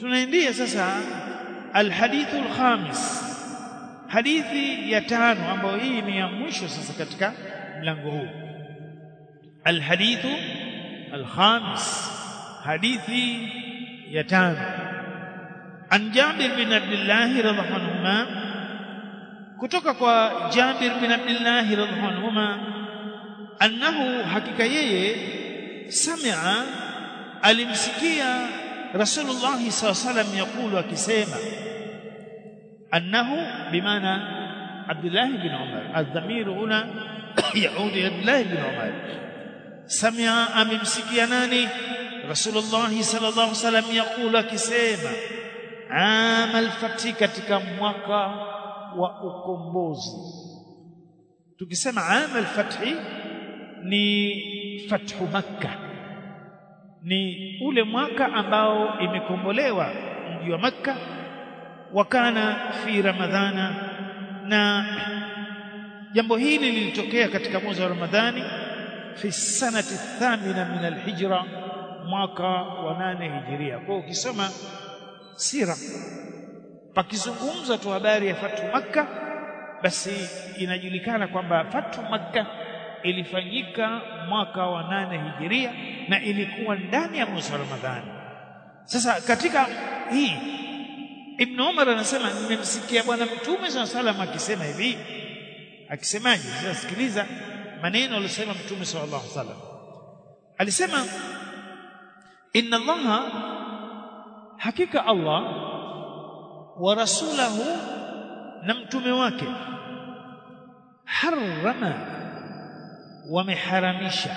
tunaendia sasa alhadithu alkhamis hadithi ya tano ambayo hii ni ya mwisho sasa katika mlango huu alhadithu alkhamis hadithi ya tano an Jabir bin Abdullah radhiallahu anhuma kutoka kwa Jabir bin Abdullah radhiallahu anhuma annahu hakika yeye sami'a alimsikia Rasulullah sallallahu alaihi wasallam yakulu akisema annahu bimaana Abdullah bin Umar adhamir huna yaudi Abdullah bin Umar sami'a amemsikia nani Rasulullah sallallahu alaihi wasallam yakulu akisema amal fati katika mwaka wa ukombozi tukisema amal fathi ni fathu makkah ni ule mwaka ambao imekombolewa mji wa makka wakana fi ramadhana na jambo hili lilitokea katika mwezi wa ramadhani fi sanati thamina min alhijra mwaka wa nane hijiria kwa ukisoma sira pakizungumza tu habari ya fatu makka basi inajulikana kwamba fatu makka ilifanyika mwaka wa nane hijiria na ilikuwa ndani ya mwezi wa Ramadhani. Sasa katika hii Ibn Umar anasema nimemsikia bwana Mtume SAW salam akisema hivi, akisemaje? Sasa sikiliza maneno aliyosema Mtume sallallahu alaihi wasallam. Alisema inna Allaha, hakika Allah wa rasulahu, na mtume wake harrama wameharamisha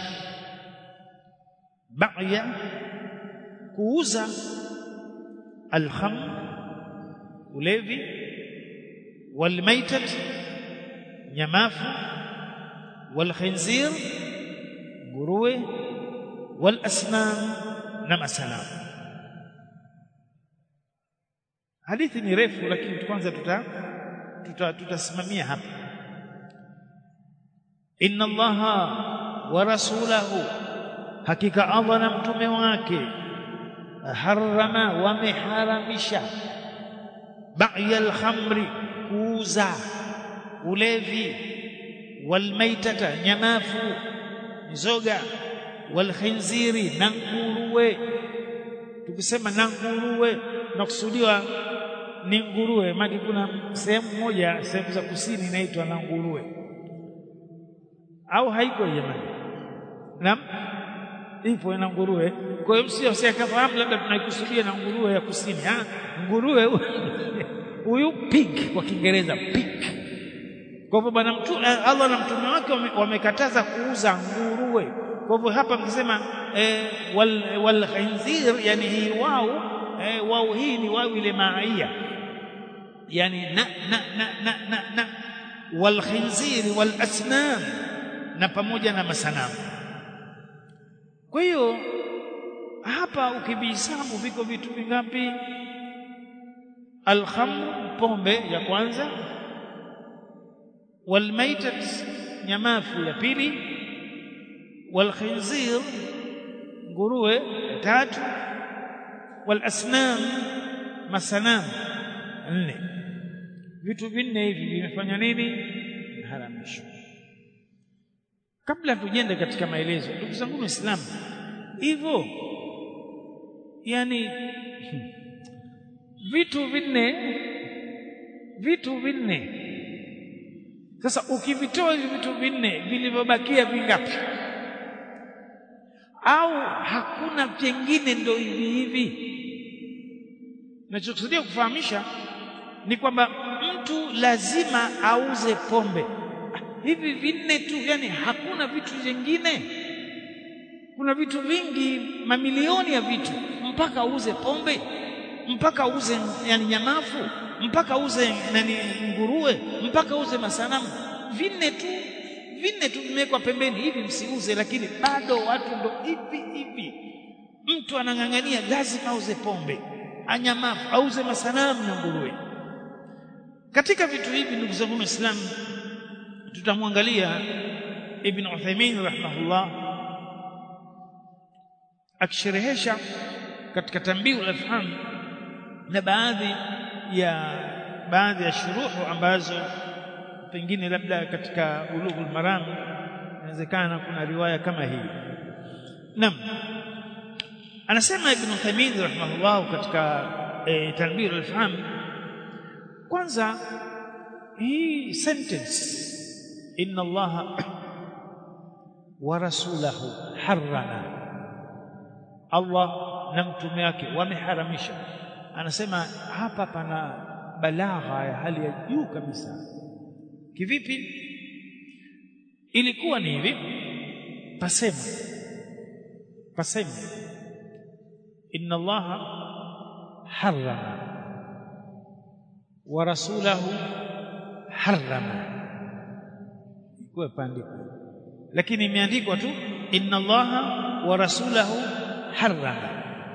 baya kuuza alkhamr ulevi walmaitat nyamafu walkhinzir nguruwe walasnam na masanamu hadithi ni refu lakini kwanza tuta tutasimamia hapa inna allaha wa rasulahu hakika Allah na mtume wake harama wameharamisha ba'ya al-khamri kuuza ulevi walmaitata nyamafu mzoga walkhinziri na nguruwe tukisema na nguruwe nakusudiwa ni nguruwe maana kuna sehemu moja sehemu za kusini inaitwa na nguruwe au haiko jamani naam ipo na nguruwe kwa hiyo msio usikafahamu labda tunaikusudia na nguruwe ya kusini ah nguruwe huyu pig kwa kiingereza pig kwa hivyo bwana mtu Allah na mtume wake wamekataza kuuza nguruwe kwa hivyo hapa mkisema eh, wal, wal khinzir yani hii wao eh, wao hii ni wao ile maia yani na na na na, na, na wal khinzir wal asnam na pamoja na masanamu kwa hiyo hapa ukivihesabu viko vitu vingapi alkhamr pombe ya kwanza walmaitat nyamafu ya pili walkhinzir nguruwe ya tatu walasnam masanamu nne vitu vinne hivi vimefanya nini haramishwa kabla tujende katika maelezo ndugu zangu waislamu hivyo yani vitu vinne vitu vinne sasa ukivitoa hivi vitu vinne vilivyobakia vingapi au hakuna vingine ndo hivi hivi nachokusudia kufahamisha ni kwamba mtu lazima auze pombe hivi vinne tu yani hakuna vitu vingine kuna vitu vingi mamilioni ya vitu mpaka auze pombe mpaka auze yani nyamafu mpaka auze nani nguruwe mpaka auze masanamu vinne tu vinne tu vimewekwa pembeni hivi msiuze lakini bado watu ndo hivi hivi mtu anang'ang'ania lazima auze pombe anyamafu auze masanamu na nguruwe katika vitu hivi ndugu zangu waislamu tutamwangalia ibn Uthaymeen rahimahullah akisherehesha katika tambihu al-afham na baadhi ya baadhi ya shuruhu ambazo pengine labda katika ulughul maram inawezekana kuna riwaya kama hii naam anasema ibn Uthaymeen rahimahullah katika e, tanbir al-faham kwanza hii sentence inna allaha wa rasulahu harrama Allah na mtume wake wameharamisha anasema hapa pana balagha ya hali ya juu kabisa kivipi ilikuwa ni hivi pasema pasema inna allaha harrama wa rasulahu harrama kwa pandiko lakini imeandikwa tu inna allaha wa rasulahu harrama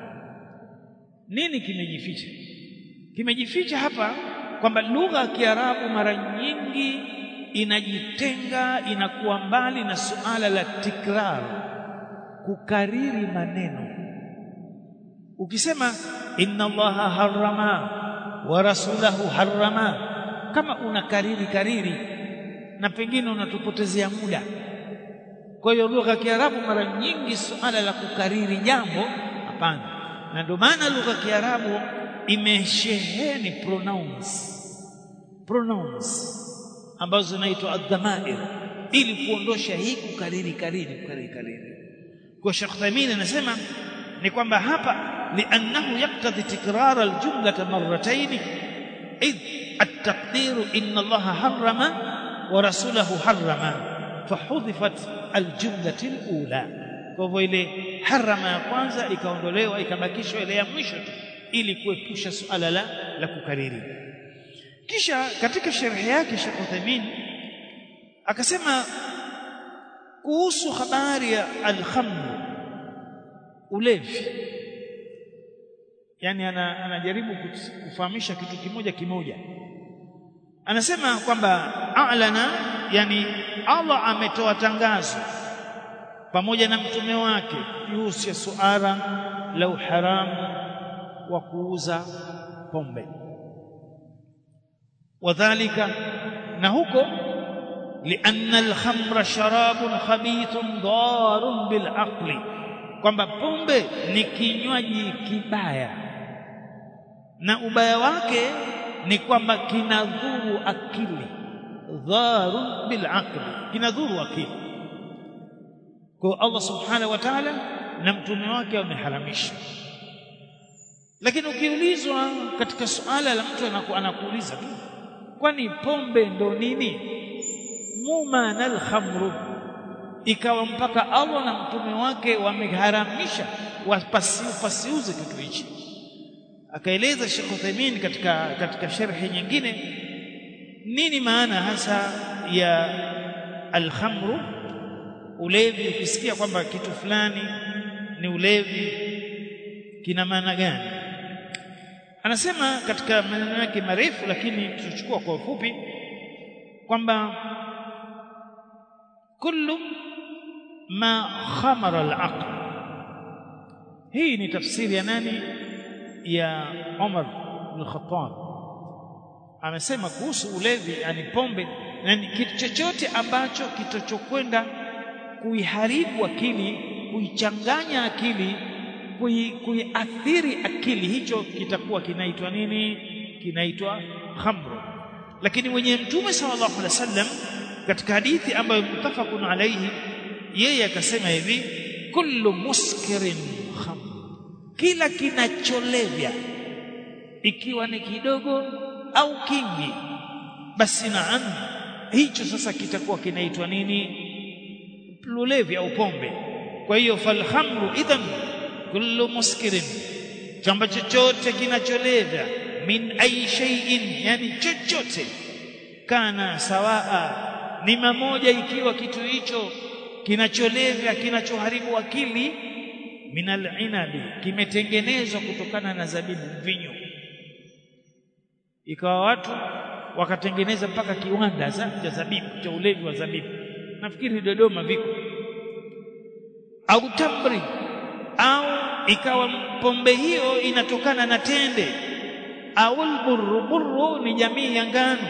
nini kimejificha kimejificha hapa kwamba lugha ya Kiarabu mara nyingi inajitenga inakuwa mbali na suala la tikrar kukariri maneno ukisema inna allaha harrama wa rasulahu harrama kama unakariri kariri na pengine unatupotezea muda kwa hiyo lugha ya Kiarabu mara nyingi suala la kukariri jambo hapana na ndio maana lugha ya Kiarabu imesheheni pronouns pronouns ambazo zinaitwa adhamair ili kuondosha hii kukariri kariri kukariri kariri kwa Sheikh Thamin anasema ni kwamba hapa li'annahu yaqtadi tikrar al-jumla marratayn id at-taqdir inna Allah harrama wa rasulahu harrama fahudhifat al-jumla al-ula kwa hivyo ile harama ya kwanza ikaondolewa ikabakishwa ile ya mwisho tu ili kuepusha suala la, la kukariri kisha katika sharhi yake Sheikh Uthaymeen akasema kuhusu habari ya al-khamr ulevi yani ana, anajaribu kufahamisha kitu kimoja kimoja anasema kwamba a'lana yani Allah ametoa tangazo pamoja na mtume wake kuhusu ya suala la uharamu wa kuuza pombe wadhālika na huko lianna al-khamra sharabun khabithun darun bil aqli kwamba pombe ni kinywaji kibaya na ubaya wake ni kwamba kinadhuru akili dharun bil aqli kinadhuru akili kwa Allah subhanahu wa ta'ala na mtume wake wameharamisha lakini ukiulizwa katika suala la mtu anaku, anakuuliza tu kwani pombe ndo nini mumana alkhamru ikawa mpaka Allah na mtume wake wameharamisha wasiuze kitu hichi akaeleza Sheikh Uthaymeen katika katika sharhi nyingine nini maana hasa ya alkhamru ulevi ukisikia kwamba kitu fulani ni ulevi kina maana gani anasema katika maneno yake marefu lakini tutachukua kwa ufupi kwamba kullu ma khamara al-aql hii ni tafsiri ya nani ya Umar bin Khattab amesema kuhusu ulevi yani pombe yani kitu chochote ambacho kitachokwenda kuiharibu akili kuichanganya akili kuiathiri akili hicho kitakuwa kinaitwa nini kinaitwa khamru lakini mwenye mtume sallallahu alaihi wasallam katika hadithi ambayo mutafaqun alayhi yeye akasema hivi kullu muskirin khamr kila kinacholevya ikiwa ni kidogo au kingi basi naam hicho sasa kitakuwa kinaitwa nini ulevi au pombe kwa hiyo falhamru idhan kullu muskirin chamba chochote kinacholevya min ai shay'in yani chochote kana sawaa ni mamoja ikiwa kitu hicho kinacholevya kinachoharibu akili minal inabi kimetengenezwa kutokana na zabibu mvinyo ikawa watu wakatengeneza mpaka kiwanda cha zabibu cha ulevi wa zabibu nafikiri Dodoma viko au tamri au ikawa pombe hiyo inatokana na tende au alburru burru ni jamii ya ngano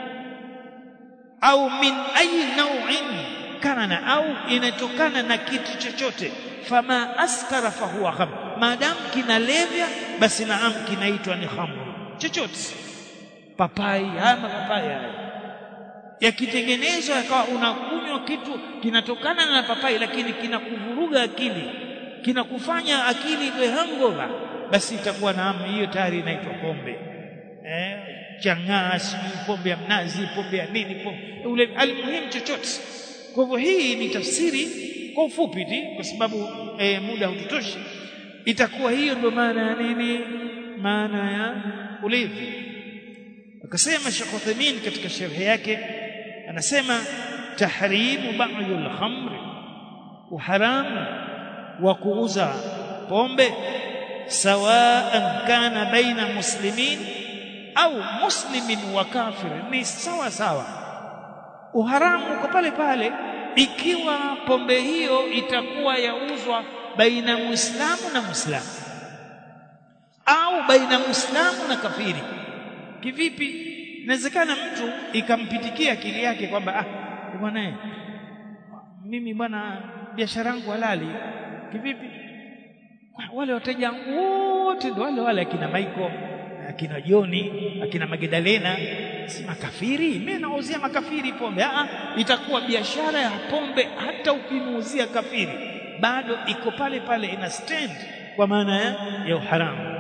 au min ayi nau'in kana au inatokana na kitu chochote fama askara fahuwa khamr maadamu kinalevya basi naam kinaitwa ni khamr chochote papai haya mapapai haya yakitengenezwa yakawa unakunywa kitu kinatokana na papai lakini kinakuvuruga akili kinakufanya akili iwe hangover basi itakuwa naam hiyo tayari inaitwa pombe eh chang'aa sijui pombe ya mnazi pombe ya nini pombe ule almuhimu chochote kwa hivyo hii ni tafsiri kwa ufupi tu kwa sababu e, muda hututoshi itakuwa hiyo ndio maana ya nini maana ya ulevi akasema Sheikh Uthaymeen katika sharhi yake anasema tahrimu ba'dul khamr uharamu wa kuuza pombe sawaan kana baina muslimin au muslimin wa kafir ni sawa sawa uharamu uko pale pale ikiwa pombe hiyo itakuwa yauzwa baina muislamu na muislamu au baina muislamu na kafiri kivipi inawezekana mtu ikampitikia akili yake kwamba ah bwana mimi bwana biashara yangu halali kivipi wale wateja wote ndio wale wale akina Michael akina Joni akina Magdalena si makafiri mimi nauzia makafiri pombe ah itakuwa biashara ya pombe hata ukimuuzia kafiri bado iko pale pale ina stand kwa maana ya, ya uharamu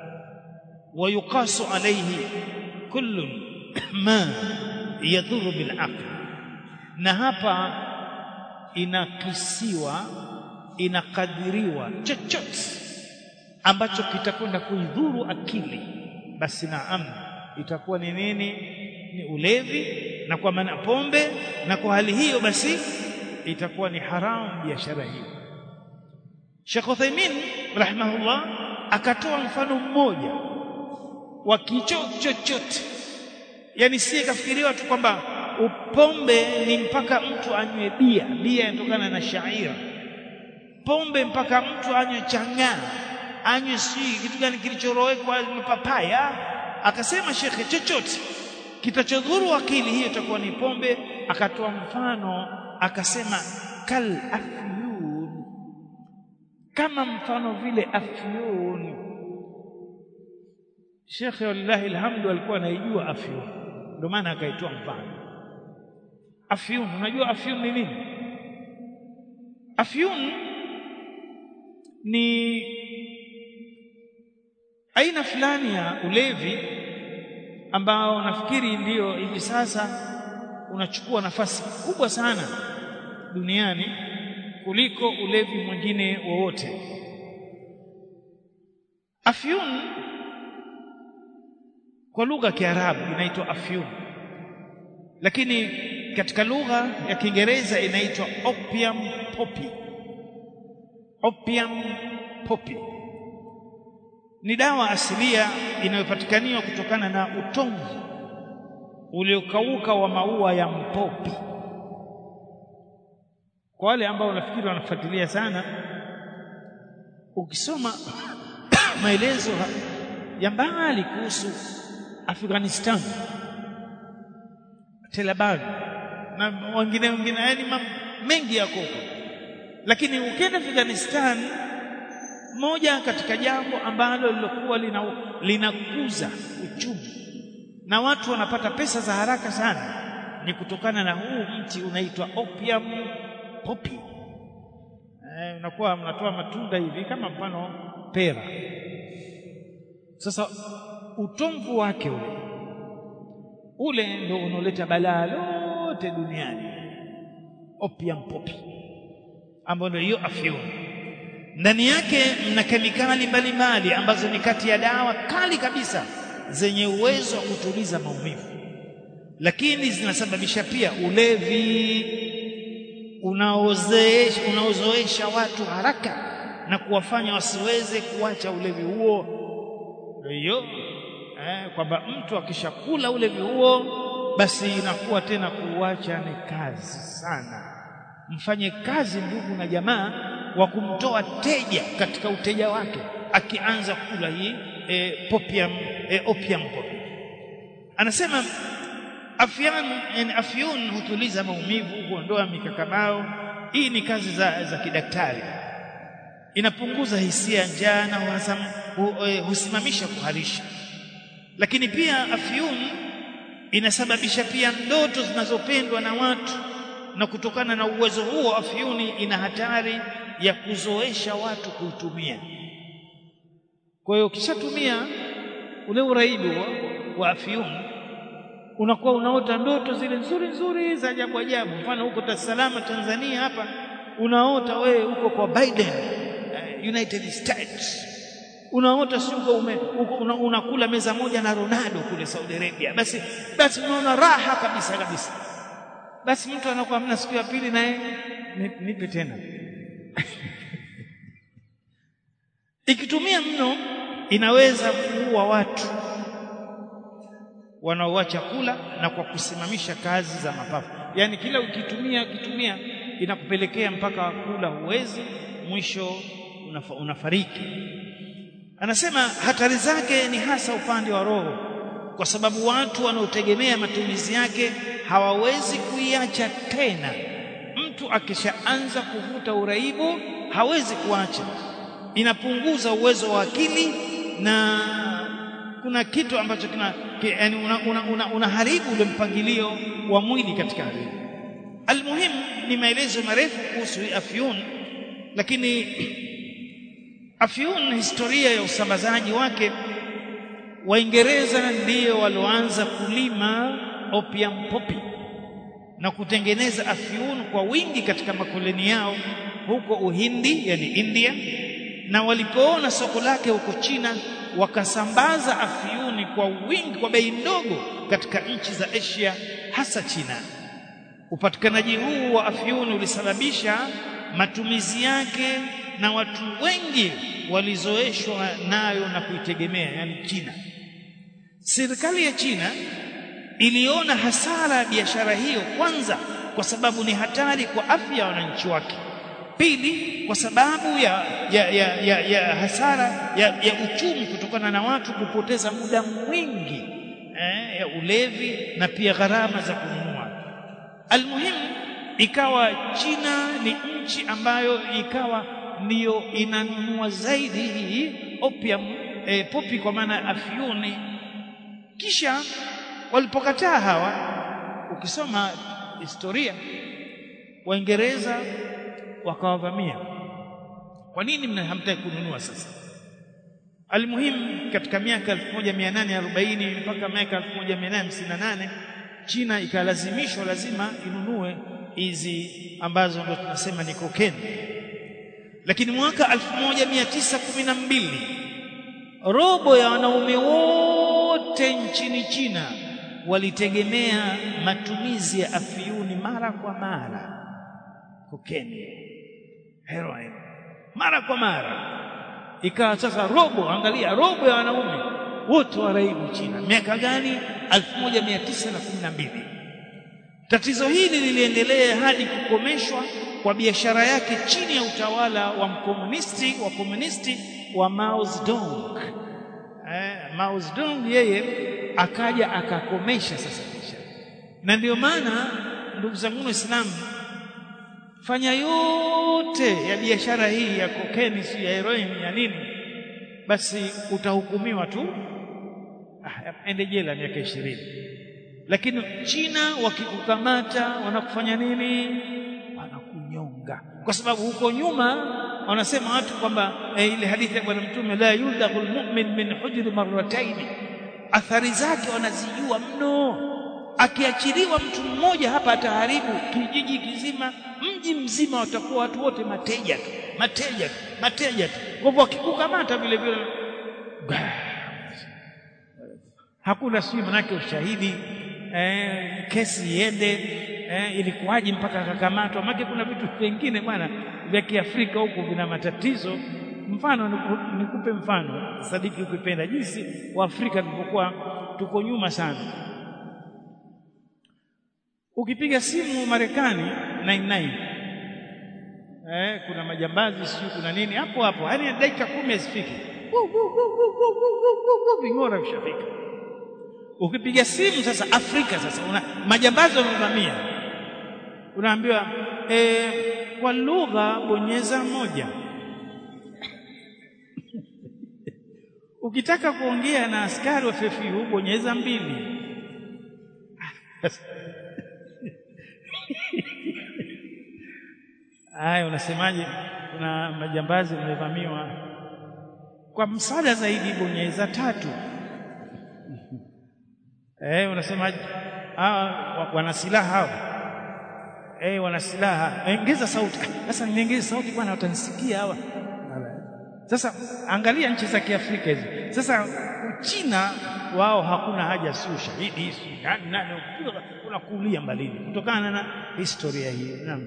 ويقاس عليه كل ما يضر بالعقل na hapa inakisiwa inakadiriwa chochote ambacho kitakwenda kuidhuru akili basi naam itakuwa ni nini ni ulevi na kwa maana pombe na kwa hali hiyo basi itakuwa ni haramu biashara hiyo Sheikh Uthaymeen rahimahullah akatoa mfano mmoja wa kicho chochote yani si kafikiriwa tu kwamba upombe ni mpaka mtu anywe bia bia inatokana na shaira pombe mpaka mtu anywe chang'aa anywe si kitu gani kilichorowekwa mapapaya akasema shekhe chochote kitachodhuru akili hiyo itakuwa ni pombe akatoa mfano akasema kal afyun kama mfano vile afyun shekhe wallahi alhamdu alikuwa anaijua afyun ndio maana akaitoa mfano afyun unajua afyun ni nini afyun ni aina fulani ya ulevi ambao nafikiri ndiyo hivi sasa unachukua nafasi kubwa sana duniani kuliko ulevi mwingine wowote afyun kwa lugha ya Kiarabu inaitwa afyun lakini katika lugha ya Kiingereza inaitwa opium poppy opium poppy ni dawa asilia inayopatikaniwa kutokana na utomvu uliokauka wa maua ya mpopi kwa wale ambao nafikiri wanafuatilia sana ukisoma maelezo ya mbali kuhusu Afghanistan Taliban na wengine wengine yani mengi yako lakini ukienda Afghanistan moja katika jambo ambalo lilokuwa linakuza uchumi na watu wanapata pesa za haraka sana ni kutokana na huu mti unaitwa opium poppy eh, unakuwa mnatoa matunda hivi kama mfano pera sasa utomvu wake ule ule ndio unaoleta balaa lote duniani opium poppy ambayo ndio hiyo afyun ndani yake mna kemikali mbalimbali ambazo ni kati ya dawa kali kabisa zenye uwezo wa kutuliza maumivu lakini zinasababisha pia ulevi unaozeesha unaozoesha watu haraka na kuwafanya wasiweze kuacha ulevi huo hiyo eh, kwamba mtu akishakula ulevi huo basi inakuwa tena kuuacha ni kazi sana mfanye kazi ndugu na jamaa wa kumtoa teja katika uteja wake akianza kula hii e, popium e, opium poppy anasema afyan yani afyun hutuliza maumivu huondoa mikakabao hii ni kazi za, za kidaktari inapunguza hisia njaa na uhasam, hu, eh, husimamisha kuharisha lakini pia afyun inasababisha pia ndoto zinazopendwa na watu na kutokana na uwezo huo afyuni ina hatari ya kuzoesha watu kuitumia kwa hiyo ukishatumia ule uraibu wa, wa afyuni unakuwa unaota ndoto zile nzuri nzuri za ajabu ajabu mfano huko Dar es Salaam Tanzania hapa unaota wewe uko kwa Biden uh, United States unaota si uko ume, uko, una, unakula meza moja na Ronaldo kule Saudi Arabia basi basi unaona raha kabisa kabisa basi mtu anakuwa mna siku ya pili naye nipe tena ikitumia mno inaweza kuua watu wanaoacha kula na kwa kusimamisha kazi za mapafu yaani kila ukitumia ukitumia inakupelekea mpaka kula huwezi mwisho unafa, unafariki anasema hatari zake ni hasa upande wa roho kwa sababu watu wanaotegemea matumizi yake hawawezi kuiacha tena mtu akishaanza kuvuta uraibu hawezi kuacha inapunguza uwezo wa akili na kuna kitu ambacho kina yani unaharibu una, una, una ule mpangilio wa mwili katika hali almuhim ni maelezo marefu kuhusu afyun lakini afyun historia ya usambazaji wake waingereza ndiyo walioanza kulima opium poppy na kutengeneza afyun kwa wingi katika makoloni yao huko Uhindi yani India na walipoona soko lake huko China wakasambaza afyuni kwa wingi kwa bei ndogo katika nchi za Asia hasa China upatikanaji huu wa afyuni ulisababisha matumizi yake na watu wengi walizoeshwa nayo na kuitegemea yani China serikali ya China iliona hasara ya biashara hiyo kwanza kwa sababu ni hatari kwa afya ya wananchi wake pili kwa sababu ya, ya, ya, ya, ya hasara ya, ya uchumi kutokana na watu kupoteza muda mwingi eh, ya ulevi na pia gharama za kununua almuhimu ikawa China ni nchi ambayo ikawa ndiyo inanunua zaidi hii opium eh, popi kwa maana afyuni kisha walipokataa hawa ukisoma historia waingereza wakawavamia kwa nini hamtaki kununua sasa almuhimu katika miaka 1840 mpaka miaka 1858 China ikalazimishwa lazima inunue hizi ambazo ndo tunasema ni kokeni lakini mwaka 1912 robo ya wanaume wote nchini China walitegemea matumizi ya afyuni mara kwa mara kokeni heroin mara kwa mara ikawa sasa robo angalia robo ya wanaume wote waraibu China miaka gani 1912 tatizo hili liliendelea hadi kukomeshwa kwa biashara yake chini ya utawala wa mkomunisti wa komunisti wa Mao Zedong eh, Mao Zedong yeye akaja akakomesha sasa biashara na ndio maana ndugu zangu waislamu fanya yote ya biashara hii ya kokeni si ya heroin ya nini basi utahukumiwa tu ah, ende jela miaka ishirini lakini China wakikukamata wanakufanya nini wanakunyonga kwa sababu huko nyuma wanasema watu kwamba eh, ile hadithi ya bwana mtume la yuldagul mu'min min hujri marratayn athari zake wanazijua mno akiachiliwa mtu mmoja hapa ataharibu kijiji kizima mji mzima watakuwa watu wote mateja tu mateja tu mateja tu kwa hivyo wakikukamata vile vile hakuna sijui manake ushahidi eh, kesi iende eh, ilikuwaje mpaka akakamatwa maana kuna vitu vingine bwana vya Kiafrika huku vina matatizo mfano nikupe mfano sadiki ukipenda jinsi waafrika tulipokuwa tuko nyuma sana ukipiga simu Marekani 99 eh, kuna majambazi sio kuna nini hapo hapo yani dakika kumi hazifiki ving'ora vishafika ukipiga simu sasa Afrika sasa una majambazi wamevamia unaambiwa e, kwa lugha bonyeza moja ukitaka kuongea na askari wa FFU bonyeza mbili Haya, unasemaje? Kuna majambazi wamevamiwa, kwa msaada zaidi bonyeza tatu. Eh, unasemaje? Ah, wana silaha hao. Eh, wana silaha. Ongeza sauti. Sasa niongeze sauti bwana, watanisikia hawa. Sasa angalia nchi za Kiafrika hizi. Sasa Uchina wao hakuna haja, si ushahidi, si nani nani, unakulia mbalini kutokana na historia hiyo. Naam.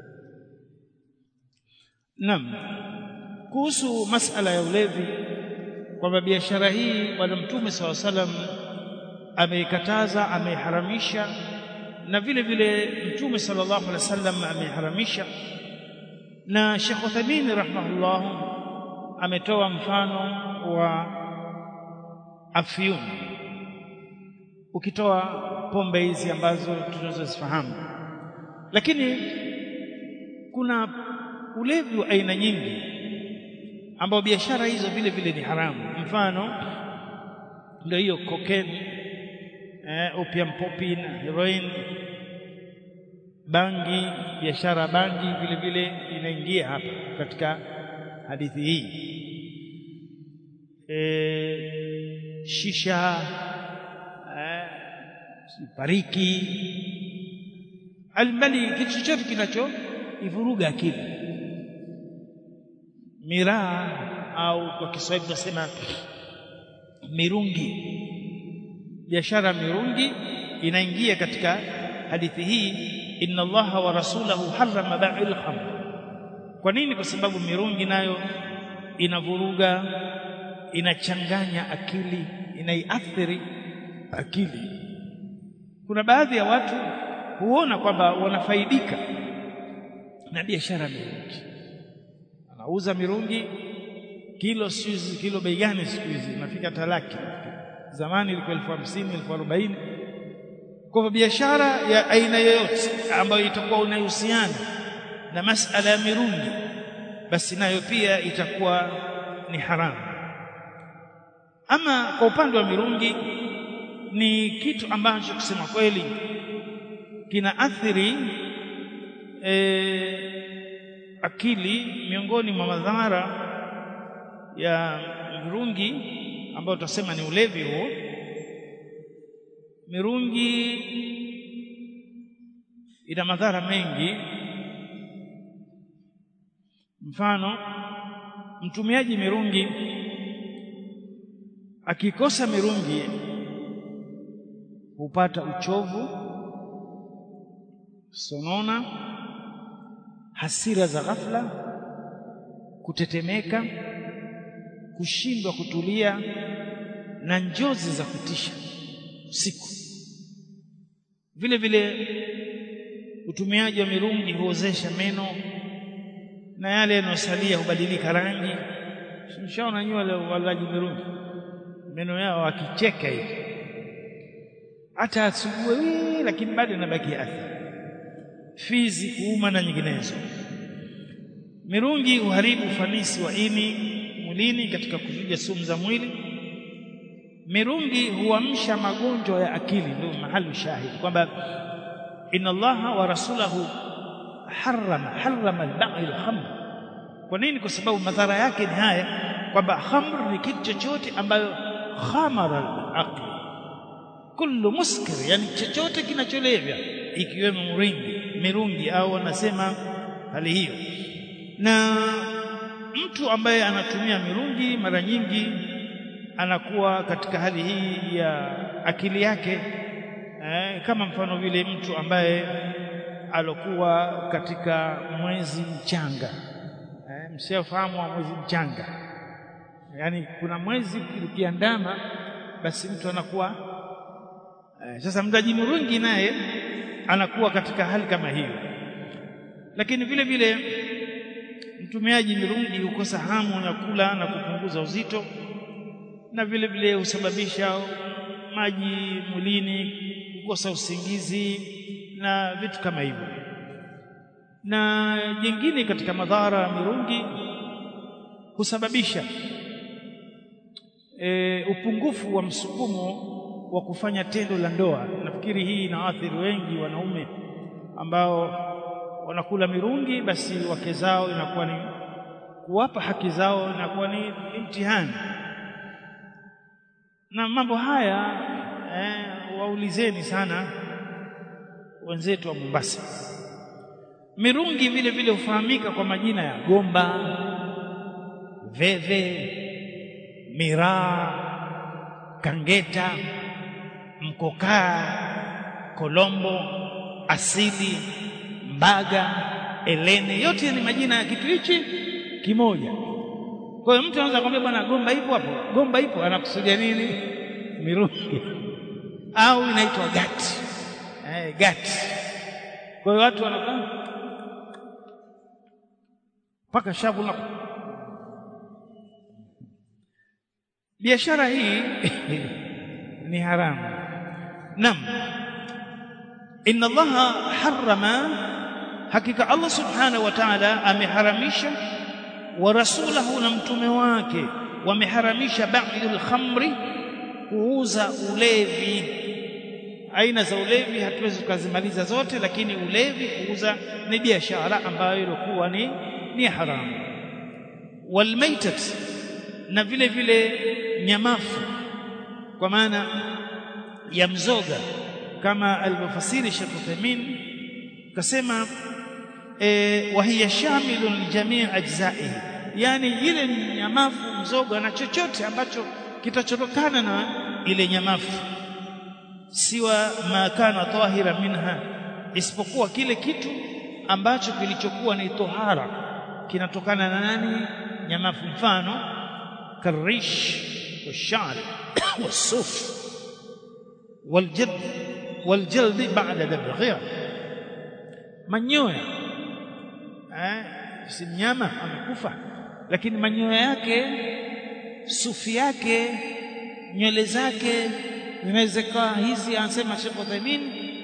Naam. Kuhusu masala ya ulevi kwamba biashara hii bwana Mtume saw salam ameikataza, ameiharamisha na vile vile Mtume sallallahu alaihi wasallam ameiharamisha, na Sheikh Uthaymeen rahimahullah ametoa mfano wa afyun, ukitoa pombe hizi ambazo tunazozifahamu, lakini kuna ulevi wa aina nyingi ambao biashara hizo vile vile ni haramu. Mfano ndio hiyo cocaine, eh, opium poppy na heroin, bangi, biashara bangi vile vile inaingia hapa katika hadithi hii. E, shisha, eh, pariki, almbali, kitu chochote kinacho ivuruga akili miraa au kwa Kiswahili tunasema mirungi. Biashara mirungi inaingia katika hadithi hii, inna Allaha wa rasulahu harrama bai'il khamr. Kwa nini? Kwa sababu mirungi nayo inavuruga, inachanganya akili, inaiathiri akili. Kuna baadhi ya watu huona kwamba wanafaidika na biashara mirungi auza mirungi kilo siku kilo bei gani siku hizi inafika talaki zamani ilikuwa elfu hamsini elfu arobaini kwa hivyo biashara ya aina yoyote ambayo itakuwa unahusiana na masala ya mirungi basi nayo pia itakuwa ni haramu ama kwa upande wa mirungi ni kitu ambacho kusema kweli kina athiri e, akili miongoni mwa madhara ya mirungi ambayo tutasema ni ulevi huo mirungi ina madhara mengi mfano mtumiaji mirungi akikosa mirungi hupata uchovu sonona hasira za ghafla, kutetemeka, kushindwa kutulia na njozi za kutisha usiku. Vile vile utumiaji wa mirungi huozesha meno na yale yanayosalia hubadilika rangi. Mshaona nyinyi wale walaji mirungi, meno yao wakicheka hivi hata asubuhi, lakini bado inabaki athari fizi kuuma na nyinginezo. Mirungi huharibu ufanisi wa ini mwilini katika kuzuia sumu za mwili. Mirungi huamsha magonjwa ya akili, ndio mahali shahidi kwamba inna Allaha wa rasulahu harrama harrama al-ba'il khamr. Kwa nini? Kwa sababu madhara yake ni haya kwamba khamr ni kitu chochote ambayo khamara al-aql, kullu muskir, yani chochote kinacholevya ikiwemo mringi mirungi au wanasema hali hiyo. Na mtu ambaye anatumia mirungi mara nyingi anakuwa katika hali hii ya akili yake eh, kama mfano vile mtu ambaye alokuwa katika mwezi mchanga eh, msiofahamu wa mwezi mchanga, yaani kuna mwezi ukiandama, basi mtu anakuwa eh, sasa mtaji mirungi naye anakuwa katika hali kama hiyo. Lakini vile vile mtumiaji mirungi hukosa hamu ya kula na kupunguza uzito na vile vile husababisha maji mwilini kukosa usingizi na vitu kama hivyo na jingine katika madhara ya mirungi husababisha e, upungufu wa msukumo wa kufanya tendo la ndoa. Nafikiri hii inaathiri wengi wanaume ambao wanakula mirungi, basi wake zao inakuwa ni kuwapa haki zao inakuwa ni mtihani. Na mambo haya eh, waulizeni sana wenzetu wa Mombasa. Mirungi vile vile hufahamika kwa majina ya gomba, veve, miraa, kangeta, mkokaa, kolombo, asili, mbaga, elene, yote ni majina ya kitu hichi kimoja. Kwa hiyo mtu anaweza kumwambia bwana, gomba ipo hapo, gomba ipo, anakusudia nini? Mirungi au inaitwa gati, eh, gati. Kwa hiyo watu wanakaa mpaka shavu la biashara hii ni haramu. Naam, inna Allaha harrama, hakika Allah subhanahu wa ta'ala ameharamisha, wa rasulahu, na mtume wake wameharamisha ba'dul khamri, kuuza ulevi. Aina za ulevi hatuwezi tukazimaliza zote, lakini ulevi kuuza ni biashara ambayo ilikuwa ni ni haramu. Walmaitat, na vile vile nyamafu, kwa maana ya mzoga, kama alivyofasiri Sheikh Uthaymeen kasema e, wa hiya shamilun lijamii ajzaihi, yani ile nyamafu, mzoga na chochote ambacho kitachotokana na ile nyamafu, siwa ma kana tahira minha, isipokuwa kile kitu ambacho kilichokuwa ni tohara kinatokana na nani? Nyamafu. Mfano karish washar wasuf waljad waljaldi ba'da dabghiha, manyoya eh, si mnyama amekufa, lakini manyoya yake, sufi yake, nywele zake zinaweza kuwa hizi, anasema Sheikh Uthaymeen,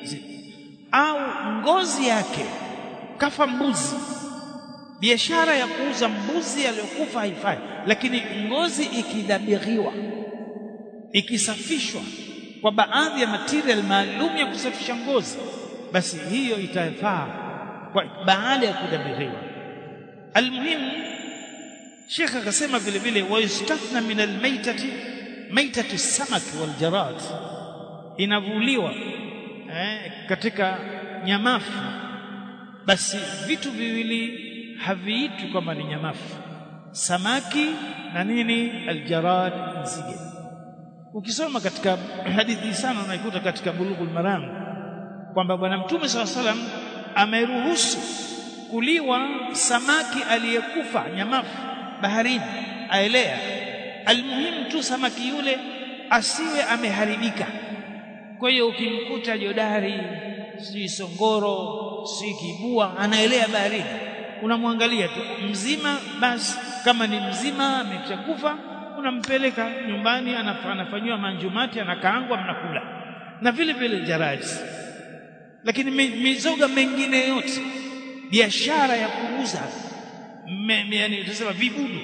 au ngozi yake, kafa mbuzi biashara ya kuuza mbuzi aliyokufa haifai, lakini ngozi ikidabiriwa, ikisafishwa kwa baadhi ya material maalum ya kusafisha ngozi, basi hiyo itafaa kwa baada ya kudabiriwa. Almuhimu, Sheikh akasema vile vile, wayustathna min almaitati maitatu samaki waljarad, inavuliwa eh, katika nyamafu, basi vitu viwili haviitwi kwamba ni nyamafu, samaki na nini, aljarad, nzige. Ukisoma katika hadithi sana unaikuta katika Bulughul Maram kwamba Bwana Mtume SAW salam ameruhusu kuliwa samaki aliyekufa nyamafu baharini, aelea. Almuhimu tu samaki yule asiwe ameharibika. Kwa hiyo ukimkuta jodari, si songoro, si kibua, anaelea baharini unamwangalia tu mzima, basi kama ni mzima ameshakufa, unampeleka nyumbani, anafanyiwa manjumati, anakaangwa, mnakula. Na vile vile jaradi. Lakini mizoga mengine yote, biashara ya kuuza, yani tunasema vibudu,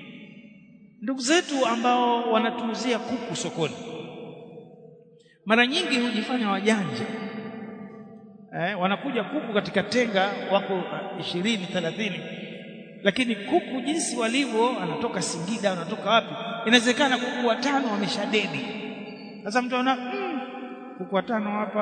ndugu zetu ambao wanatuuzia kuku sokoni, mara nyingi hujifanya wajanja Eh, wanakuja kuku katika tenga wako ishirini thelathini, lakini kuku jinsi walivyo, anatoka Singida, anatoka wapi, inawezekana kuku watano wameshadedi. Sasa mtu anaona mm, kuku watano hapa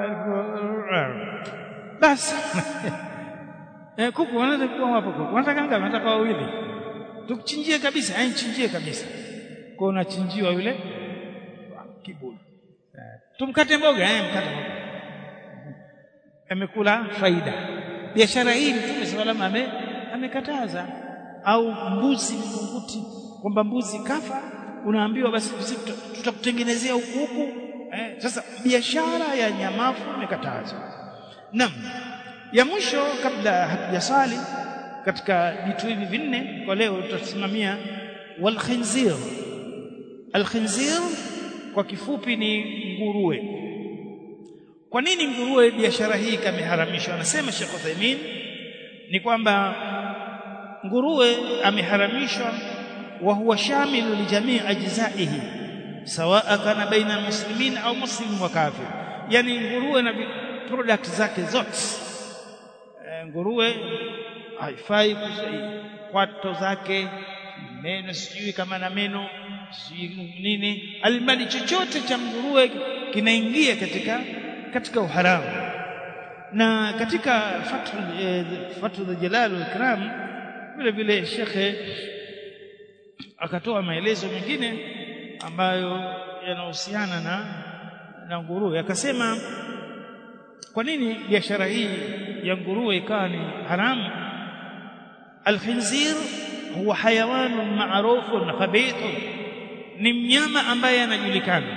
basi eh, kuku wanaweza kuwa hapo, kuku wanataka ngapi? Wanataka wawili, tukuchinjie kabisa, yani chinjie kabisa. Kwa unachinjiwa yule kibudu, eh, tumkate mboga, eh, mkate mboga amekula faida. Biashara hii Mtume sallallahu alayhi wasallam amekataza. Au mbuzi mkunguti, kwamba mbuzi kafa, unaambiwa basi tutakutengenezea huku huku. Eh, sasa biashara ya nyamafu imekatazwa. Naam, ya mwisho kabla hatujasali katika vitu hivi vinne kwa leo tutasimamia wal khinzir al khinzir kwa kifupi ni nguruwe kwa nini nguruwe biashara hii kameharamishwa anasema Sheikh Uthaymeen ni kwamba nguruwe ameharamishwa wa huwa shamilu li jamii ajzaihi sawa kana baina muslimin au muslim wa kafir yani nguruwe na product zake zote e, nguruwe haifai kwato zake meno sijui kama na meno sijui nini alimradi chochote cha nguruwe kinaingia katika katika uharamu na katika fathul eh, fathul jalal wal ikram vile vile shekhe akatoa maelezo mengine ambayo yanahusiana na na nguruwe akasema kwa nini biashara hii ya nguruwe ikawa ni haramu alkhinzir huwa hayawanun ma'rufun khabithun ni mnyama ambaye anajulikana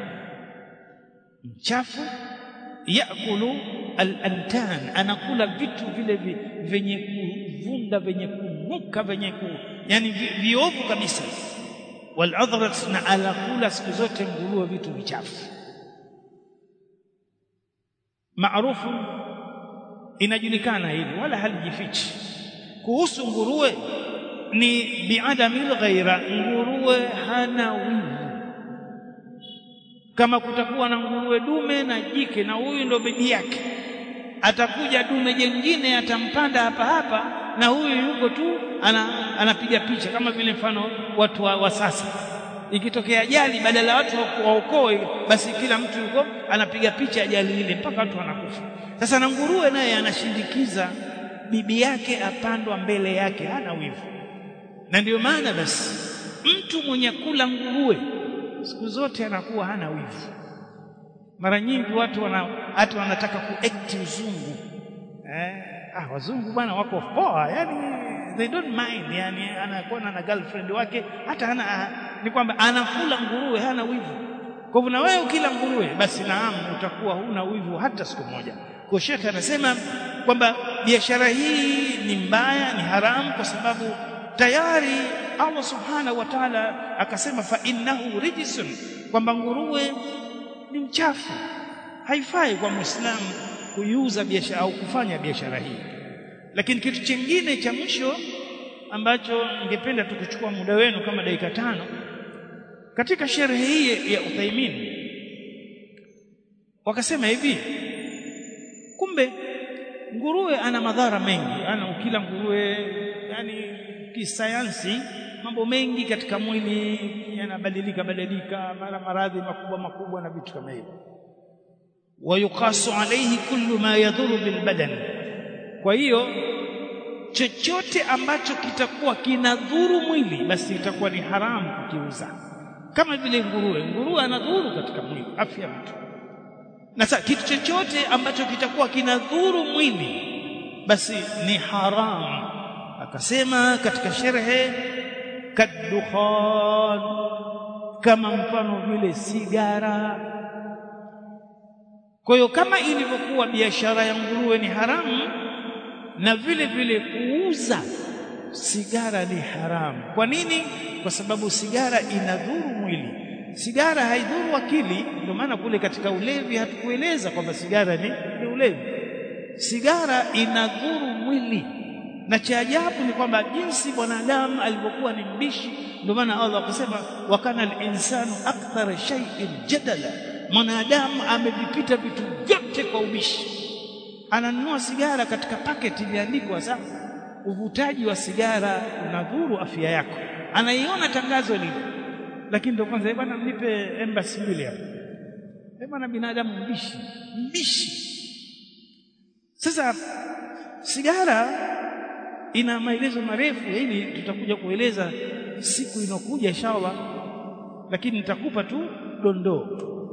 mchafu yakulu al-antan anakula vitu vile vyenye kuvunda vyenye kunuka vyenye ku yani viovu kabisa waladhrat na alakula siku zote nguruwe vitu vichafu maarufu inajulikana hivi wala halijifichi kuhusu nguruwe ni biadamil ghaira nguruwe hana wivu kama kutakuwa na nguruwe dume na jike na huyu ndo bibi yake atakuja dume jengine atampanda hapa hapa na huyu yuko tu ana, anapiga picha kama vile mfano watu wa, wa sasa ikitokea ajali badala ya watu waokoe basi kila mtu yuko anapiga picha ajali ile mpaka watu wanakufa sasa na nguruwe naye anashindikiza bibi yake apandwa mbele yake hana wivu na ndio maana basi mtu mwenye kula nguruwe siku zote anakuwa hana wivu mara nyingi watu wana hata wanataka kuact uzungu eh ah wazungu bwana wako poa yani they don't mind yani anakuwa na girlfriend wake hata hana ni kwamba anakula nguruwe hana wivu kwa hivyo na wewe ukila nguruwe basi naam utakuwa huna wivu hata siku moja kwa shekhe anasema kwamba biashara hii ni mbaya ni haramu kwa sababu tayari Allah subhanahu wa ta'ala akasema fa innahu rijsun kwamba nguruwe ni mchafu haifai kwa muislamu kuiuza biashara au kufanya biashara hii lakini kitu kingine cha mwisho ambacho ningependa tukuchukua muda wenu kama dakika tano katika sherehe hii ya Uthaimin wakasema hivi kumbe nguruwe ana madhara mengi ana ukila nguruwe yani kisayansi mambo mengi katika mwili yanabadilika badilika mara maradhi makubwa makubwa na vitu kama hivyo wayuqasu alayhi kullu ma yadhuru bilbadan kwa hiyo chochote ambacho kitakuwa kinadhuru mwili basi itakuwa ni haramu kukiuza kama vile nguruwe nguruwe anadhuru katika mwili afya mtu na sasa kitu chochote ambacho kitakuwa kinadhuru mwili basi ni haramu akasema katika sherehe kadukhan kama mfano vile sigara kwa hiyo kama ilivyokuwa biashara ya nguruwe ni haramu na vile vile kuuza sigara ni haramu kwa nini kwa sababu sigara inadhuru mwili sigara haidhuru akili ndio maana kule katika ulevi hatukueleza kwamba sigara ni, ni ulevi sigara inadhuru mwili na cha ajabu ni kwamba jinsi mwanadamu alivyokuwa ni mbishi ndio maana Allah akasema wa kana al-insanu akthara shay'in jadala mwanadamu amevipita vitu vyote kwa ubishi ananunua sigara katika paketi iliandikwa sasa uvutaji wa sigara unadhuru afya yako anaiona tangazo lile lakini ndio kwanza bwana mnipe embassy mbili hapa eh bwana binadamu mbishi mbishi sasa sigara ina maelezo marefu hili tutakuja kueleza siku inokuja inshallah lakini nitakupa tu dondoo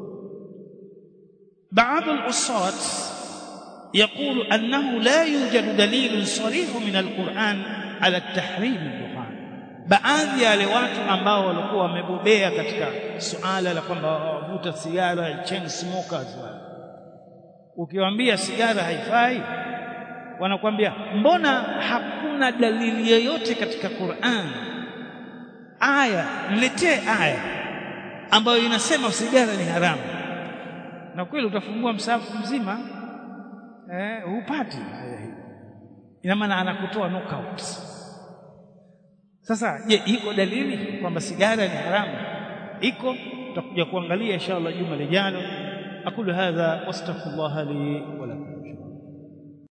baadhi al-usat يقول أنه لا يوجد دليل صريح من القرآن على التحريم الدخان baadhi ya wale watu ambao walikuwa wamebobea katika suala la kwamba wavuta sigara chain smokers ukiwaambia sigara haifai wanakuambia mbona hakuna dalili yoyote katika Qur'an aya niletee aya ambayo inasema sigara ni haramu na kweli utafungua msahafu mzima eh hupati aya hii ina maana anakutoa knockout sasa je iko dalili kwamba sigara ni haramu iko tutakuja kuangalia inshallah juma lijalo aqulu hadha wastaghfirullah li wa lakum